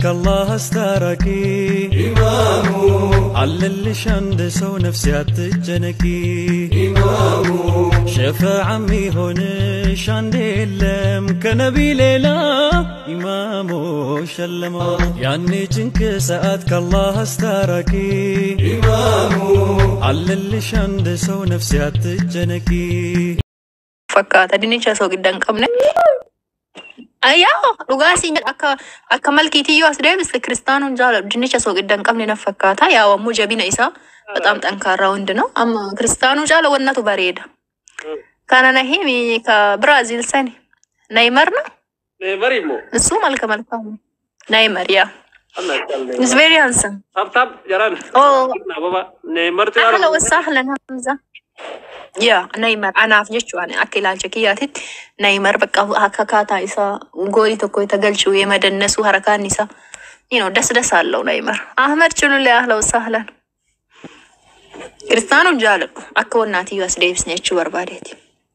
ከአላህ አስታራቂ ኢማሙ አለልሽ አንድ ሰው ነፍሴ አትጨነቂ ኢማሙ ሸፋዓ ሚሆንሽ አንድ የለም ከነቢ ሌላ ኢማሙ ሸለማ ያኔ ጭንቅ ሰዓት ከአላህ አስታራቂ ኢማሙ አለልሽ አንድ ሰው ነፍሴ አትጨነቂ fakkaata dinnicha osoo gidda hin qabne. Ayyaa dhugaa siin jedha akka akka malkiitiyyuu as deebiste kiristaanoon jaalladhu dinnicha osoo gidda hin qabne na fakkaata yaa wammuu jabina isaa በጣም ጠንካራ ወንድ ነው። አማ ክርስቲያኑ ጫለ ወነቱ በሬዳ ካነ ነሂሚ ከብራዚል ሰኒ ናይመር ነው Neymar immoo. እሱ መልከ መልካም ነው። ናይመር ያ Allah callee. ኢዝ ቬሪ ሃንሰም Tap tap jaran. ኦ Na baba. Neymar tu ahla wasahlan hamza yaa naayimar anaaf jechuun akka ilaalcha kiyyaatitti naayimar bakka akka kaataa isaa goolii tokko itti galchuu yemadannasuu harakaan isaa you know das das alለው naayimar ahmed chululee ahla wasahlan kiristaanuun jaaladhu akka wannaatiyyuu as deebisne jechuu barbaadeeti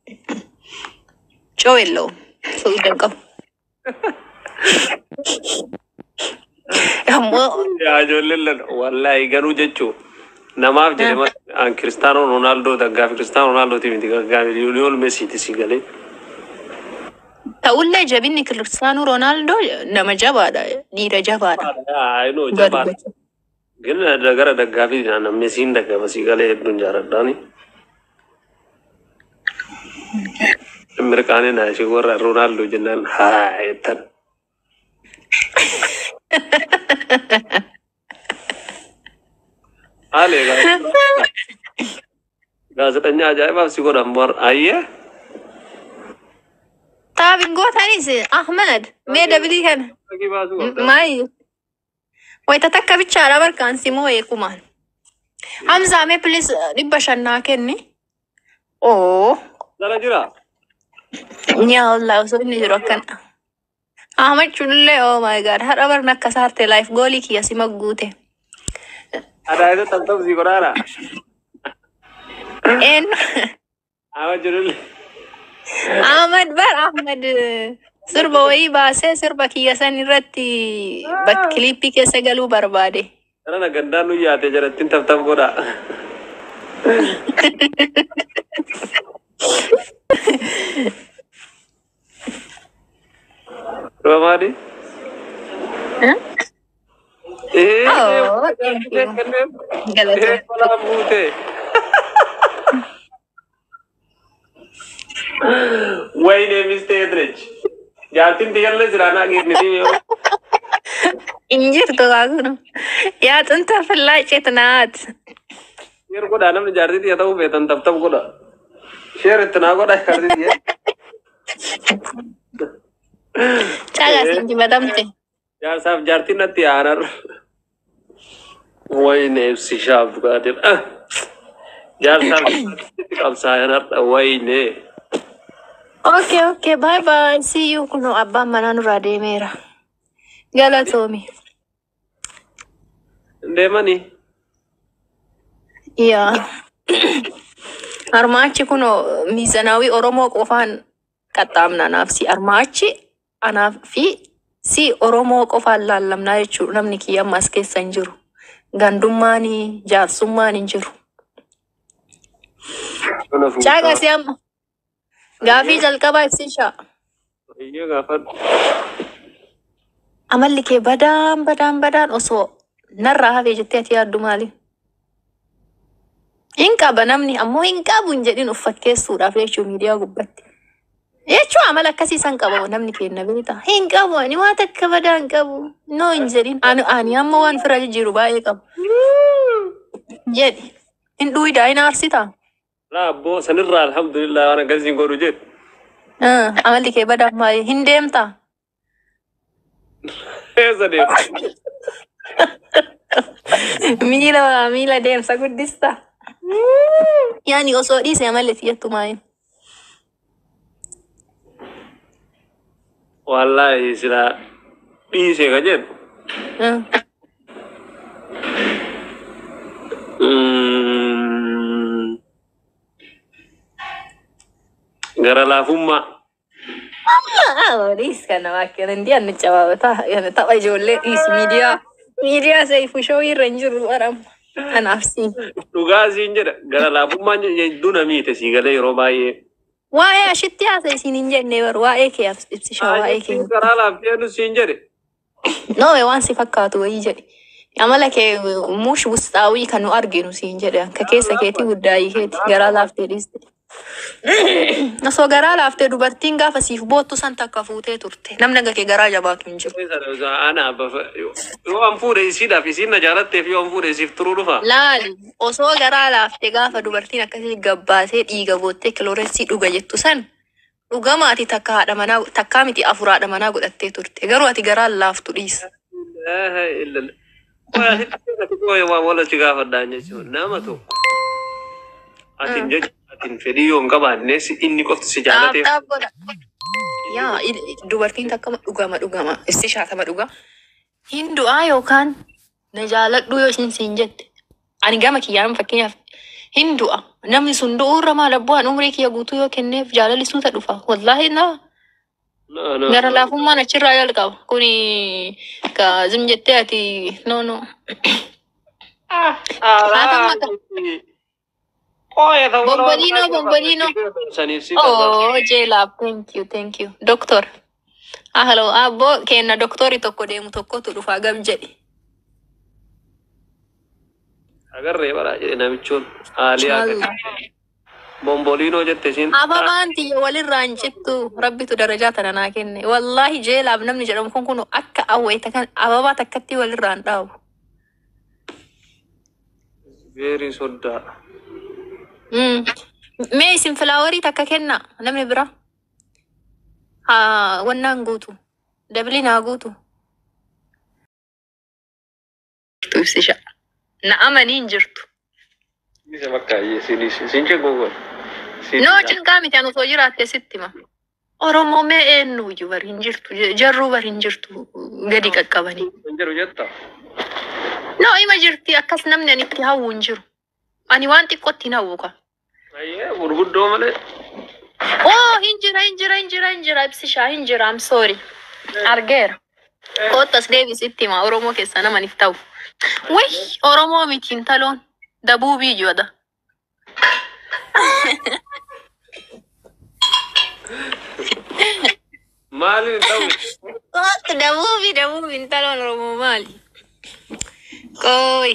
coo የለውም ሰው ይደንቀው ammoo Yaa ijoolleen lala wallahi garuu jechuun namaaf jedhe malee an kiristaanoo Roonaaldoo daggaafi kiristaanoo Roonaaldootii miti gaggaafi Liyool Meesiiti si galee. ta'ullee jabinni kiristaanuu roonaaldoo nama jabaadha dhiira jabaadha. Ayinoo jabaa. ግን gara daggaafi Meesiin daggaafa si galee hedduun jaaladhaani. Mirqaanii naa ishee warra Roonaaldoo jennaan haa jettan. Haalee gaazexanyaa ajaa'ibaaf si godhan bor ayyee. Taabin gootanis Ahmed mee dabilii kana Fakkii baasuu qabda. maayi wayita takka bichaadha barkaan si moo eekumaan Hamzaa mee pilis dhibba shannaa kenni oo Dara jira. nyaa wallaahi osoo inni jiru akkana Ahmed chullee oh my god har'a barna akka saarte laayif goolii kiyya si magguute Adaayisa tamtamsii godhaadha. eenyu Ama jirullee. Ahmed bar Ahmed sirba wayii baasee sirba kiyya san irratti bak- kiliippii keessa galuu barbaade. Dara na gandaan nu yaate jalattiin tabtab godha. Romaadi? Huh? Eh, Oh, eh, thank you. kanneen. Galata. Eh, kolaan buute. Wayne mistee Edrich. Jaartiin tiyyallee siraanaa geenniti yoo. Injirtu kaakunu. Yaa xunta fillaacet naat. Sheer godhaa namni jaartii tiyya ta'uu feetan tabtab godha. Sheer itti naa godha jaartii tiyya. Caagaa siin dibatamte. Jaarsaaf jaartiin natti aanar. Wayne ibsi shaaf dhugaatiin. Jaarsaaf jaartii qabsaayanarra wayne. Okay, okay, bye bye. See you kunu abbaan manaa nurraa deemeera. Galatoomi. Deemanii. Yaa. Armaachi kun miizanaawii Oromoo qofaan qaxxaamna anaaf si armaachi anaaf fi si Oromoo qofaan laallamnaa jechuudha namni kiyya amma as keessa hin jiru. Gandummaanii jaarsummaan hin jiru. Caagaa si amma. Gaafii jalqabaa ibsishaa. Iyyee gaafadhu. Amalli kee badaan badaan badaan osoo narraa hafee jettee ati yaaddu maali? Hin qaba namni ammoo hin qabu hin jedhin of fakkeessuudhaaf jechuu miidiyaa gubbatti. Jechuu amala akkasii san qaba namni kenna beekta. Hin qabu ani waan takka badaa hin qabu. No hin jedhin. Ani ani amma waan fira jijjiiru baay'ee qabu. Jedhi. Hin dhuyidaa hin aarsitaa. Laabboo sanirraa alhamdulillah waan akkasiin godhu jedhu. Ah, Amalli kee badaa maali? Hin deemtaa? Eessa deema? Miila miila deemsa guddista. Yaani osoo dhiise amalli siyyattu maali? Wallaahi silaa dhiisee ka jedhu. Ah. Mm. Gara laafummaa. Olis kana bakkeen hindi anni cabaabata tapha ijoollee dhiis miidiyaa miidiyaa seefu showii irra hin jiru baram kanaaf si. Dhugaa siin jedha gara laafummaan hedduu namiite sii galee yeroo baay'ee. Waa'ee ashitti haasa isin hin jenne bar waa'ee kee ibsisha waa'ee kee. Karaa laaftee nu siin jedhe. Noome waan si fakkaatu wayii jedhe. Amala kee muush wustaawii kan nu arginu siin jedhe akka keessa keetii guddaayii keeti garaa laaftee dhiiste. Osoo garaa laaftee dubartiin gaafa siif boottu san takka fuutee turte. Namni akka kee garaa jabaatu hin jiru. Ana yoo an fuudhe isiidhaaf isiin na jaalatteef yoo an fuudhe isiif turuu dhufa. Laali osoo garaa laaftee gaafa dubartiin akkasii gabbaasee dhiiga boottee kilooreensii dhuga jettu san dhugama ati takka haadha manaa takkaa miti afur haadha manaa godhattee turte garuu ati garaa laaftu dhiisa. Waa walachi gaafadhaan jechuudha. Nama tokko. Atiin jechuudha. Atiin fedhii yoo hin qabaanne si- inni qofti si jaalateef. Dhaab godha. Yaa i- dubartiin takka dhugama dhugama isti shaatama dhuga. Hin du'aa yookaan na jaaladhu yoo isin siin jette. Ani gama kiyyaan fakkeenyaaf hin du'a. Namni sun du'uurra maal abbu'aan umrii kiyya guutuu yoo kenneef jaalalli suuta dhufa. Wallaahi naa. No, no. Gara laafummaan achirraa jalqaba. Kuni ka zim jettee ati no no. Bombolino, bombolino. Saniif si Oh, jeelaaf thank you thank you. Doktor. Ah, hello. Abbo kenna doktori tokko deemu tokkotu dhufa gam jedhi. Agarree bara jedhe namichoon haalii akka bomboliinoo jette isiin. Ababaan tiyya walirraa hin cittu rabbitu darajaa tana naa kenne. Wallaahi jeelaaf namni jedhamu kun kun akka awweeta kan ababaa takkatti walirraa hin dhaabu. Veerii soddaa. Mm. Mee isin filaawarii takka kenna namni bira. Haa wannaan guutu. Dabli naa guutu. Ibsisha. Na amanii hin jirtu. Isa bakka isin isin cengoo Noo cinqaa miti ani osoo jiraatte sitti hima. Oromoo mee eenyuyyuu bari hin jirtu. Je- Jarruu bari hin jirtu gadi qaqqabanii. Kan jedhu jetta. Noo ima jirti akkas namni ani itti hawwu hin jiru. Ani waan xiqqootti hin hawwu ka. Ayyee gurguddoo malee. Oo hin jira hin jira hin jira hin jira ibsishaa hin jira am sorry. Argeera. Koottas deebisitti hima Oromoo keessa nama niif ta'u. Wai Oromoo miti intaloon dabuubii jooda. Maaliin ta'u? Kootu dabuubii dabuubii intaloon Oromoo maali? Qooyi.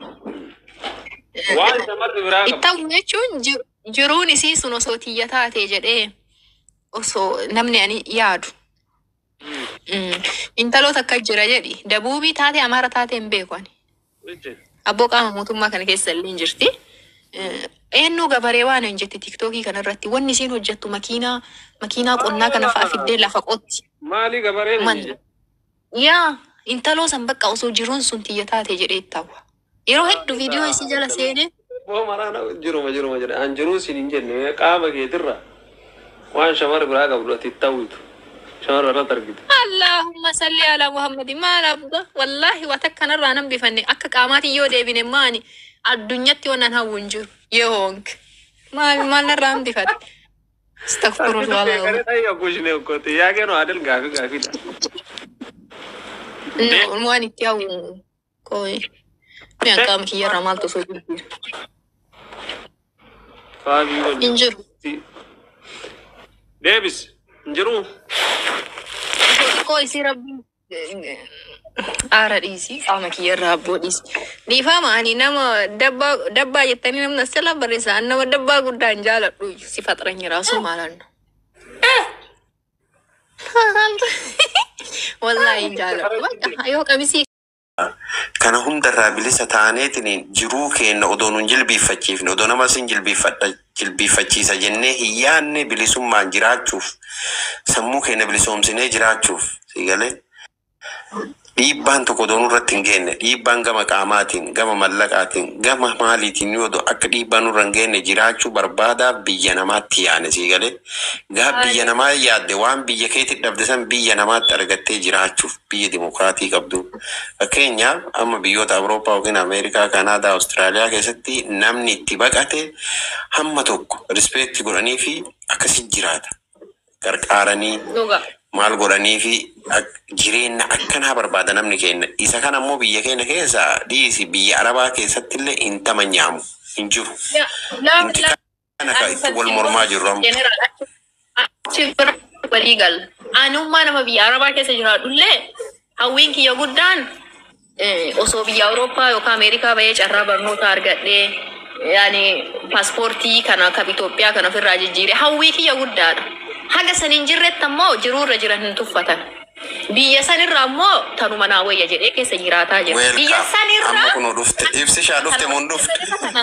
Waan shamarri biraa qabu. Ittawu jechuun ji- jiruun isii sun osoo tiyya taate jedhee osoo namni ani yaadu. Mm. Intaloota akka jira jedhi. Dabuubii taate Amaara taate hin beeku ani. Abboo qaama mootummaa kana keessa illee hin jirti. Eh, Eenyu gabaree waan hin jetti tiktookii kanarratti wanni isiin hojjettu makiinaa makiinaa qonnaa kana fa'a fiddee lafa qotti. Maalii gabareen Man- hin Yaa intaloo san bakka osoo jiruun sun tiyya taate jedhee ittaawwa. Yeroo hedduu viidiyoo isii jala seenee Boo maraana jiruma jiruma jedha. An jiruu sin hin jenne qaama keetirra waan shamarri biraa qabdu ati ta'uutu. Shamarra irratti argite. Allahumma salli ala Muhammadin maal abba wallahi wata kanarraa nan bifanne akka qaamaatiin yoo deebine maani addunyatti waan an hawwu hin jiru yoo honk maal maal narraa hin bifate. Astaghfirullah. Yaaqeen adel gaafii gaafiidha. No, waan itti hawwu kooyi. Mi qaama kiyyarraa maaltu osoo jiru. Faafii Hin wajjin. jiru. Deebis. Hin jiruu. Koo isii rabbi aara dhiisi qaama kiyyarraa abboo dhiisi. Dhiifama ani nama dabbaa dabbaa jettanii namni as jala barreessa ani nama dabbaa guddaa hin jaaladhu iyyuu si faxaranya raasuu maalannu. Wallaahi hin jaaladhu. Bakka yoo qabisii kana hundarraa bilisa taaneetiin jiruu keenya odoo nun jilbiiffachiifne odoo nama sin jilbiiffadha jilbiiffachiisa jennee hin yaanne bilisummaan jiraachuuf sammuu keenya bilisoomsinee jiraachuuf sigalee dhiibbaan tokko odoo nurratti hin geenne dhiibbaan gama qaamaatiin gama mallaqaatiin gama maaliitiin yoo ta'u akka dhiibbaan nurra hin geenne jiraachuu barbaadaa biyya namaatti yaane sigalee gaa biyya namaa yaadde waan biyya keetti dhabde san biyya namaatti argattee jiraachuuf biyya dimokiraatii qabdu fakkeenyaaf amma biyyoota awurooppaa yookiin ameerikaa kanaadaa awustiraaliyaa keessatti namni itti baqate hamma tokko rispeekti godhanii fi akkasi jiraata qarqaaranii Dhuga. maal godhanii fi ak- jireenya akkanaa barbaada namni keenya. Isa kana immoo biyya keenya keessa dhiisi biyya arabaa keessatti illee hin tamanyaamu hin jiru. Ya, la- Inti la- kana kan itti wal mormaa jirru amma. General, achi- achi bira walii gala. Anummaa nama biyya Arabaa keessa jiraadhullee hawwiin kiyya guddaan eh, osoo biyya Awurooppaa yookaan Ameerikaa bahee carraa barnoota argadhee yaani paaspoortii kana kan Itoophiyaa kan ofirraa jijjiire hawwii kiyya guddaadha. Haga san hin jirretti ammoo jiruurra jiran hin tuffatan. Biyya sanirra ammoo tanuma naa wayya jedhee keessa jiraataa jira. Biyya Welcome. sanirra Amma kunoo dhufte. Ibsi ishaa dhufte moo hin dhufte?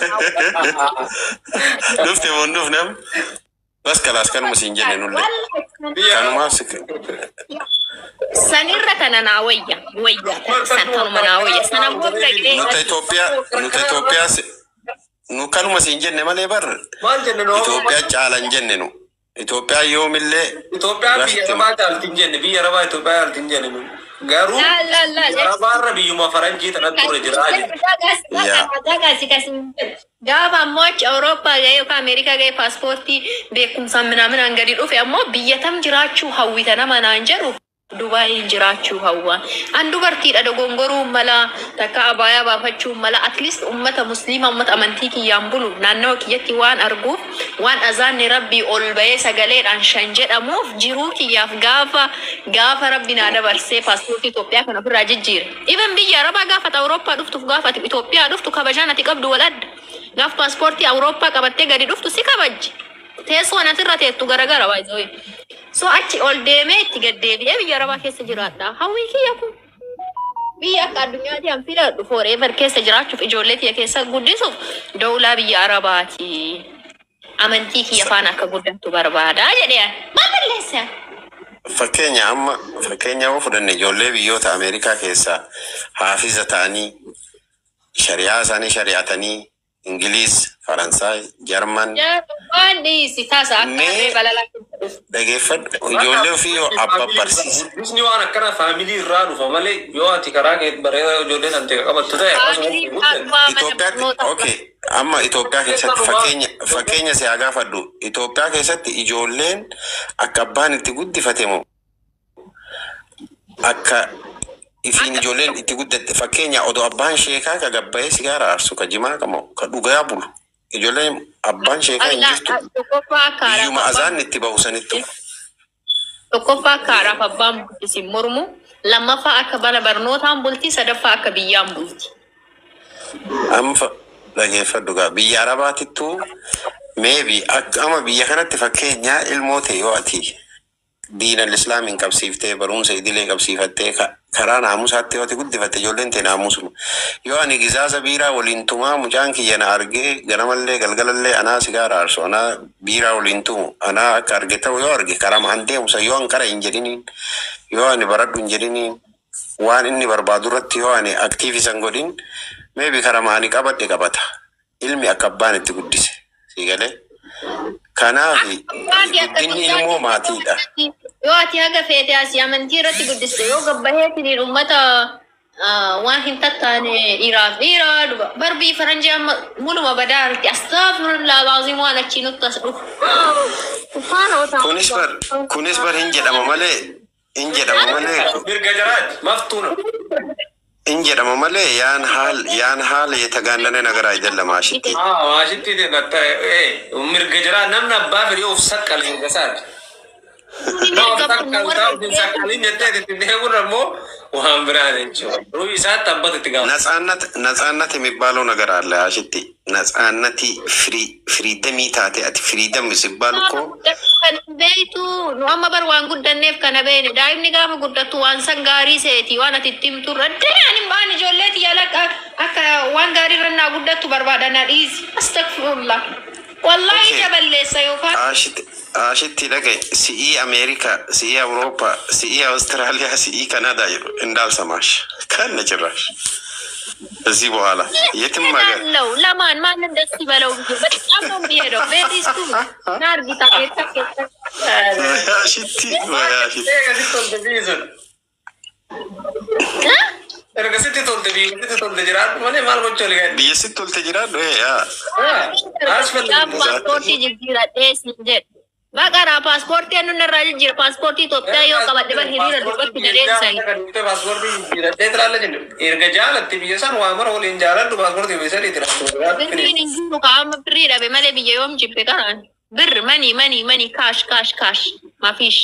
Dhufte moo hin dhufne amma? Bas kalaas kanuma siin jenne nulle. Kanumaaf si Sanirra kana naa wayya. Wayya. San tanuma naa wayya. Sana booda dhaqee. nuta Itoophiyaa nuta Itoophiyaa si- nu kanuma siin jenne malee bar Maal jenne noo? Itoophiyaa caalan jenne nu. Itoophiyaa yoomillee Itoophiyaa biyya Rasti- arabaa caalti hin jenne biyya arabaa Itoophiyaa caalti hin jenne nu. Garuu La la la. biyya arabaarra biyyuma faranjii tanatti ture jiraa jiru. Gaafa ammoo achi Awurooppaa ga'ee yookaan Ameerikaa ga'ee paaspoortii beekumsaan minaaminaan gadi dhufe ammoo biyya tam jiraachuu hawwita nama naan jedhu Dubaayii jiraachuu hawwa. An dubartiidha dogongoruu mala takka abaayaa baafachuu mala at least ummata musliima ummata amantii kiyyaan bulu naannawa kiyyatti waan arguuf waan azaanni rabbii ol bahee sagaleedhaan shan jedhamuuf jiruu kiyyaaf gaafa gaafa rabbi naa dabarsee paaspoortii Itoophiyaa kan ofirraa jijjiire. Even biyya Arabaa gaafa ati Awurooppaa dhuftuuf gaafa ati Itoophiyaa dhuftu kabajaan ati qabdu wal adda. Gaafa paaspoortii Awurooppaa qabattee gadi dhuftu si kabajji. Teessoon asirra teettu garagara baay'ee. So achi ol deemee itti gaddeebi'ee biyya Arabaa keessa jiraadha. Hawwii kiyya kun. Biyya akka addunyaatti an filadhu forever keessa jiraachuuf ijoollee kiyya keessa guddisuuf dawlaa biyya Arabaati. Amantii kiyya faana akka guddattu barbaada jedhee maal balleessa? fakkeenya amma fakkeenya yoo fudhanne ijoollee biyyoota Ameerikaa keessaa haafiza ta'anii shari'aa isaanii shari'atanii Ingiliiz, Faransaay, Jarman Waan dhiisi tasa akka Mee- harree balalaa keessa dhufu. dhageeffadhu ijoollee ofii yoo abba barsiise. Guddisni waan akkana faamilii irraa dhufa malee yoo ati karaa kee bareedaa ijoollee san ta'e qabattu ta'e Faamilii akkasuma abbaa mana Itoophiyaatti barnootaa. okay amma Itoophiyaa keessatti fakkeenya fakkeenya si haa gaafadhu Itoophiyaa keessatti ijoolleen akka abbaan itti guddifate moo akka ifiin ijoolleen itti guddatte fakkeenya odoo abbaan sheekaa ka gabbayee sigaara aarsu ka jimaa qabu ka dhugaa bulu ijoolleen abbaan sheekaa hin jirtu Tokkoffaa akka biyyuma haadhaaf azaan itti bahu sanitti tokkoffaa akka haadhaaf abbaan bulti mormu lammaffaa akka mana barnootaan bulti sadaffaa akka biyyaan bulti. amma fa- dhageeffadhu gaa biyya arabaatittuu meebi akka ama biyya kanatti fakkeenyaa ilmoo ta'e yoo ati diinal islaamiin qabsiiftee barumsa idilee qabsiifattee ka- karaa naamusaatti yoo ati guddifatte ijoolleen ta'e naamusuma yoo ani gizaasa biiraa waliin tumaa mucaan kiyya na argee ganamallee galgalallee anaa sigaara aarsu anaa biiraa waliin tumu anaa akka arge ta'u yoo arge karama an deemusa yoo an kara hin jedhiniin yoo ani baradhu hin jedhiniin waan inni barbaadu irratti yoo ani aktiivisan godhin meebi karama ani qabadhe qabata ilmi akka abbaan itti guddise si galee kanaaf guddinni ilmoo maatiidha Yoo ati haga feete asii amantii irratti guddiste yoo gabbaheetiin uummata ah, waan hin tattaane dhiiraaf dhiira duba barbii faranjii amma muluma badaa irratti astaafirullah baazii waan achii nutti as dhufu. Faana otaa. kunis bar kunis bar hin jedhama malee hin jedhama malee mirga jiraati maftuuna. hin jedhama malee yaan haal yaan haala የተጋነነ ነገር አይደለም አሽቲ Maashitti mirga jiraa namni abbaa fedhee of saqqal hin gasaati. Nama saqqal ta'u hin saqqalin jettee itti deemuun ammoo waan biraa jechuudha. Ruhi isaatti abbata itti gaafata. ነጻነት ነጻነት የሚባለው ነገር አለ አሽቲ ነጻነት ፍሪ ፍሪደም ታቴ አቲ ፍሪደም ሲባል እኮ Kan beektu nu amma bar waan guddanneef kana beene daa'imni gaafa guddattu waan san gaarii seeti waan ati itti himtu irra danaan hin baan ijoolleeti yaala akka akka waan gaarii irra naa guddattu barbaadan na dhiisi. Astagfirullah. Wallaahi Okay. ija balleessa yookaan Ashitti ashitti dhagaye si'ii Ameerikaa, si'ii Awurooppaa, si'ii Awustiraaliyaa, si'ii Kanaadaa jedhu እንዳልሰማሽ ከነ ጭራሽ እዚህ በኋላ የትም ሀገር ነው ለማን ማንን ደስ ይበለው ብዬ በጣም ነው የሚሄደው። ቤሪስቱ ናርጊታ ቤታ አሽቲ ወይ አሽቲ Ergasitti tolte biyyi sun. Ergasitti tolte biyyi sitti tolte jiraatu malee maal gochuu oli gaadhi. biyya sitti tolte jiraadhu yaa paaspoortii jijjiiradhee siin jedhe. Baqaraa paaspoortii annu irraa jijjiira. Paaspoortii Itoophiyaa yoo qabadhe bar hiriira dubbatti gadeessani. Erga jaalatti biyya san waa mara waliin jaaladhu paaspoortii biyya sadii Birriin hin jiru kaa'ama birrii dhabe malee biyya yoom jibbe kanaan. Bir manii manii manii kaash kaash kaash mafiish.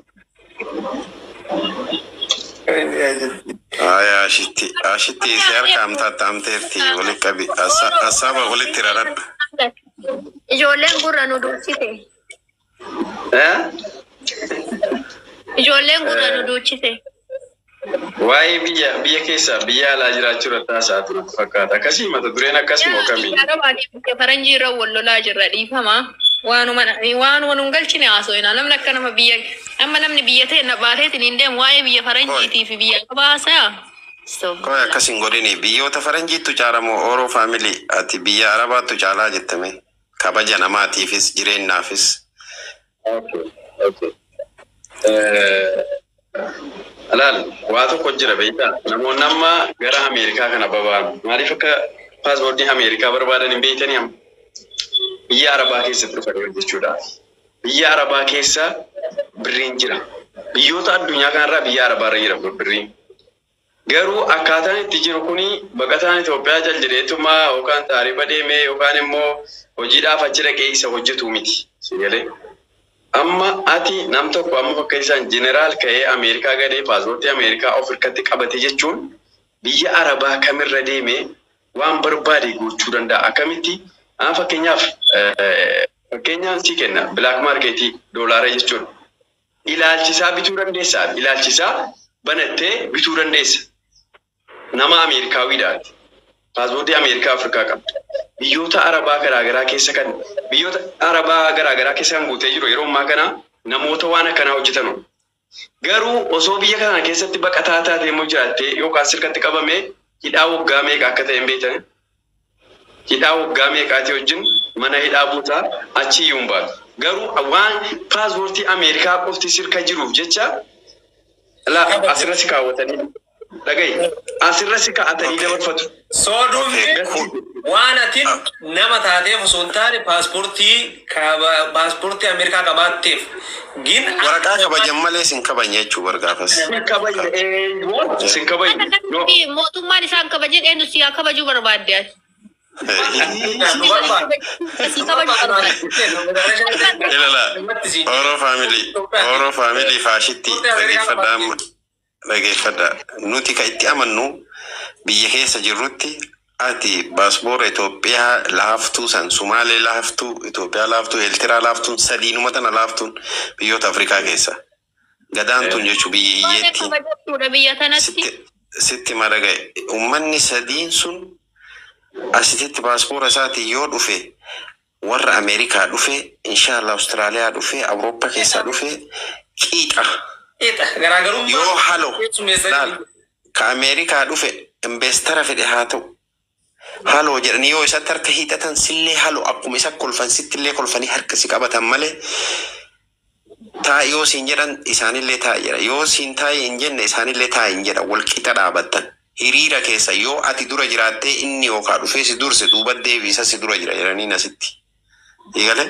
Aya ashitti ashitti isi harka amtaatti amteerti walitti qabi asaba walitti raradha. Ijoolleen gurra nu duuchite. Ijoolleen gurra nu duuchite. Waa'ee biyya biyya keessa biyya alaa jiraachuu irratti haasaa ture fakkaata. Akkasii mata dureen akkasuma kamii. Biyya faranjii irra wal lolaa jirra dhiifama. Waanuma waanuma nun galchine haasofina. Namni akka nama biyya amma namni biyya ta'e na baateetiin hin deemu waa'ee biyya faranjiitii fi biyya qabaasaa. Koy akkas hin godhini biyyoota faranjiittu caalamoo ooroo faamilii ati biyya arabaattu caalaa jettame kabaja namaatiifis jireenyaafis. Alaal waa tokko jira beektaa namoonni amma gara Ameerikaa kana baba'an maaliif akka paaspoortii Ameerikaa barbaadan hin beektanii amma biyya Arabaa keessatti dhufanii jechuudha. Biyya Arabaa keessa birriin jira. Biyyoota addunyaa kanarraa biyya Arabaa irra jira birriin. Garuu akkaataan itti jiru kuni baqataan Itoophiyaa jal jedheetumaa yookaan taarifa deemee yookaan immoo hojiidhaaf achi dhaqee isa hojjetu miti. Si galee? Amma ati nam tokko amma fakka isaan jeneraal ka'ee Ameerikaa gadee paaspoortii Ameerikaa of hirkatti qabate jechuun biyya Arabaa kamirra deemee waan barbaade gochuu danda'a. Akkamitti? Haa fakkeenyaaf fakkeenyaan si kenna bilaak maarkeetii doolaara jechuun ilaalchisaa bituu dandeessaa ilaalchisaa banattee bituu dandeessa. Nama Ameerikaawidhaati. Paaspoortii Ameerikaa Afrikaa qabda. Biyyoota Arabaa garaagaraa keessa kan biyyoota Arabaa garaagaraa keessa kan guutee jiru yeroo ammaa kana namoota waan akkanaa hojjetan. Garuu osoo biyya kana keessatti baqataa taatee immoo jiraattee yookaan sirkatti qabamee hidhaa waggaa meeqa akka ta'e hin beektan. Hidhaa waggaa meeqaatii wajjin mana hidhaa buutaa achi iyyuu hin baatu. Garuu waan paaspoortii Ameerikaa qofti sirka jiruuf jecha asirratti kaawwatanii dhagahi asirratti kaa'atanii dabarfatu. Sooduun waan atiin nama taateef osoo hin taane paaspoortii paaspoortii Ameerikaa qabaatteef gin Waraqaa kabajan malee sin kabanya jechuu bargaafas. Sin kabajne eenyuun sin kabajne. Mootummaan isaan kabaje eenyu si haa kabajuu barbaadde ati. Si kabajuu barbaadde. Ilala ooroo faamilii ooroo faamilii faashitti dhageeffadha amma dhageeffadha nuti kan itti amannu biyya keessa jirrutti ati paaspoora Itoophiyaa laaftuu san Sumaalee laaftuu Itoophiyaa laaftuu Eeltiraa laaftuun sadiinuma tana laaftuun biyyoota Afrikaa keessa gadaan tun jechuu biyya hiyyeetti Kabajachuudha biyya tanatti. sitti sitti madaga'e ummanni sadiin sun asitti paaspoora isaatiin yoo dhufe warra Ameerikaa dhufe inshallah Awustiraaliyaa dhufe Awurooppaa keessaa dhufe qiixa garaagarummaa yoo halo laal ka Ameerikaa dhufe investara fedhe haa ta'u haloo jedhanii yoo isatti harka hiixatan sillee haloo akkuma isa kolfan sittillee kolfanii harka si qabatan malee taa yoo siin jedhan isaanillee taa jedha yoo siin taa'e hin jenne isaanillee taa hin jedha wal qixa dhaabattan hiriira keessa yoo ati dura jiraattee inni yookaa dhufee si durse duuba deebisa si dura jira jedhanii asitti. Eegale?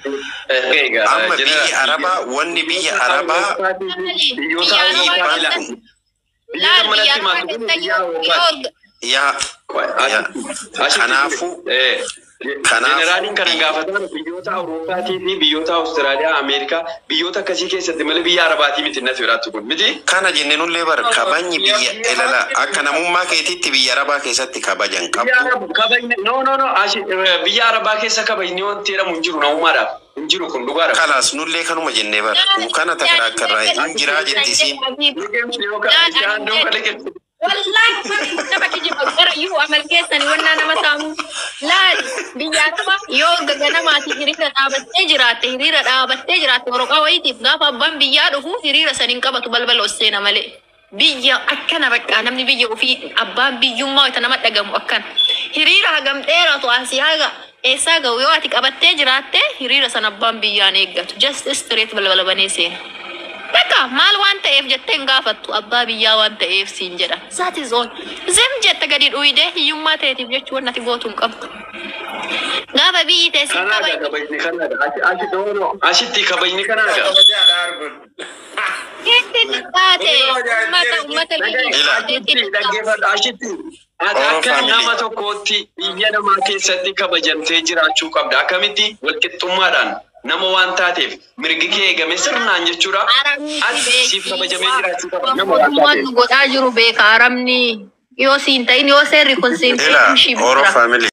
Amma biyya Arabaa wanni biyya Arabaa Biyyoota dhiibbaa Biyyoota Laal biyya manatti Arabaa himaatu keessa yoo yaa yaa Kanaafuu- kanaafuu- Jeneraaliin kana gaafatan biyyoota Awurooppaatii fi biyyoota Awustiraaliyaa, Ameerikaa biyyoota akkasii keessatti malee biyya Arabaatii miti natti firaattu kun miti. kana jenne nullee bar kabajni biyya ilala akka namummaa keetiitti biyya Arabaa keessatti kabajan Biyya qabdu. Arab- kabajni no no no ashi- eh, biyya Arabaa keessa kabajni wanti jedhamu hin jiru namummaadhaaf hin jiru kun dhugaadha. Kalaas nullee kanuma jennee bar kana takira akka irraa hin jiraa jetti isiin. Isaan duuba liqeessu. Wallaahi nama kijiba gara yoo amal keessani wannaa nama saamu laali biyya Arabaa yoo gaganamaati hiriira dhaabattee jiraatte hiriira dhaabattee jiraatte waraqaa wayitiif gaafa abbaan biyyaa dhufu hiriira saniin qabatu balbala osseena malee. Biyya akkana bakka namni biyya ofii abbaan biyyummaa wayita nama dhagamu akkana. Hiriira hagam dheeratu asii haga eessaa ga'u yoo ati qabattee jiraatte hiriira sana abbaan biyyaan eeggatu. Just straight balbala banee seena. Bakka maal waan ta'eef jettee hin gaafattu abbaa biyyaa waan ta'eef siin jedha. That is all. Zim jette gadi dhuyidee hiyyummaa ta'eetiif jechuun ati gootu hin qabdu. Gaafa biyyi teessin Kanaadha kabajni. kabajni kanaadha. Achi- achi doono asitti kabajni kanaadha. kabajaadha arguun. Keetti taate uummata uummata Ila. Asitti dhaggeeffadha asitti. Ati Oromoo akka family. nama tokkootti biyya namaa keessatti kabajamtee jiraachuu qabda. Akkamitti walqixxummaadhaan nama waan taateef mirgi kee eegame sirnaan jechuudha. Ati siif kabajamee jiraachuu qabda. Nama waan Mootummaan taateef. nu godhaa jiru beeka aramni yoo siin ta'in yoo seerri kun siin Ila ta'in shibira. Oro family.